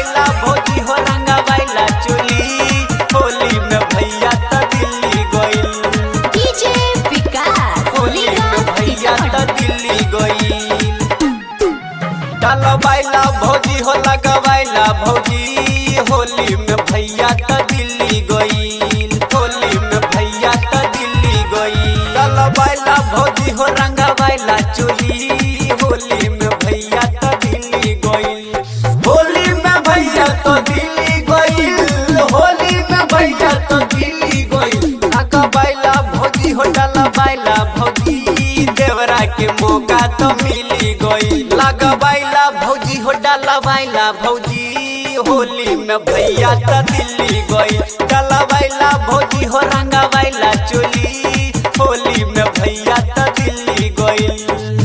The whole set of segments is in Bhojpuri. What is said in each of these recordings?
डलवाइला भौजी हो रंगवाइला चोली होली में भैया त दिल्ली गइल डीजे विकास होली में भैया त दिल्ली गइल डलवाइला भौजी हो लगवाइला भौजी होली में भैया त दिल्ली गइल होली में भैया त दिल्ली गइल डलवाइला भौजी हो रंगवाइला चोली होली में भैया त दिल्ली गइल होली में भैया तो दिल्ली गइल होली में भैया तो दिल्ली गइल लगवाइला भौजी हो डलवाइला भौजी देवरा के मौका तो मिली गइल लगवाइला भौजी हो डलवाइला भौजी होली में भैया त दिल्ली गइल डलवाइला भौजी हो रंगवाइला चोली होली में भैया त दिल्ली गइल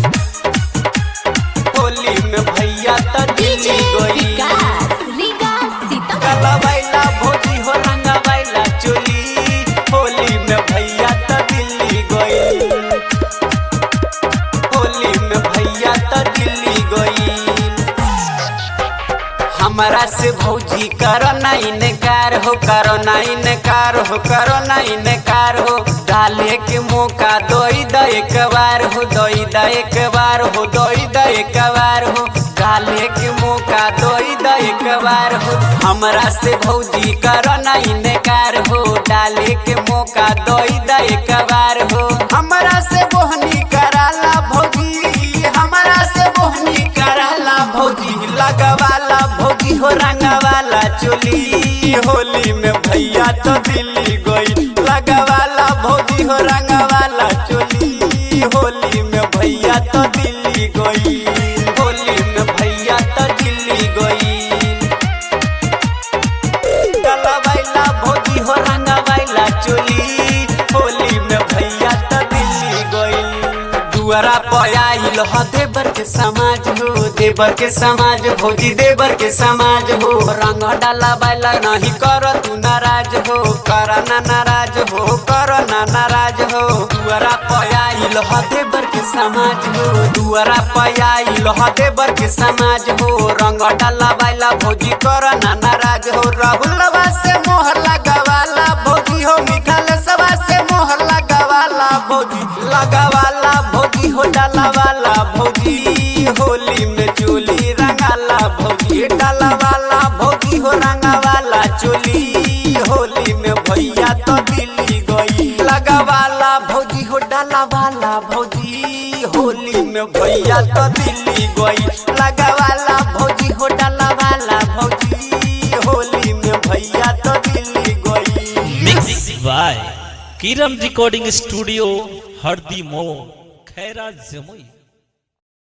होली में भैया त डीजे दिल्ली गइल विकास रीगा सीतामढ़ी डलवाइला भौजी हो रंगवाइला चोली होली में भैया त दिल्ली गइल होली में भैया त दिल्ली गइल हमरा से भौजी करो ना इनकार हो करो ना इनकार हो करो ना इनकार हो डाले के मौका दोई द एक बार हो दोई द एक बार हो दोई द एक बार हो डाले के मौका दोई द एक बार हो हमरा से भौजी करो ना इनकार हो डाले के मौका दोई द एक बार हो हमरा से बोहनी कराला भौजी हमरा से बोहनी कराला भौजी लगवाला भौजी हो रंगवाला चोली होली में भैया तो दिल्ली गई लगवाला भौजी हो रंगवाला चोली होली में भैया तो दिल्ली गई होली में भैया तो दिल्ली गई डलवाइला भौजी हो रंगवाइला चोली होली में भैया त दिल्ली गइल दुआरा पर आइल ह देवर के समाज हो देवर के समाज भौजी देवर के समाज हो रंग डलवाइला नहीं कर तू नाराज हो कर ना नाराज हो कर ना नाराज हो दुआरा पर आइल ह देवर के समाज हो दुआरा पर आइल ह देवर के समाज हो रंग डलवाइला भौजी कर ना नाराज हो राहुलवा से मोहर लगावाला भौजी हो मिठाल सवा से मोहर लगावाला भौजी लगावाला भौजी हो डालावाला भौजी होली में चोली रंगाला भौजी डालावाला भौजी हो रंगावाला चोली होली में भैया तो दिल्ली गई लगावाला भौजी हो डालावाला भौजी होली में भैया तो दिल्ली गई लगावाला भौजी हो डालावाला भौजी होली में भैया तो दिल्ली गई मिक्स बाय किरम रिकॉर्डिंग स्टूडियो हरदी मो खैरा जमुई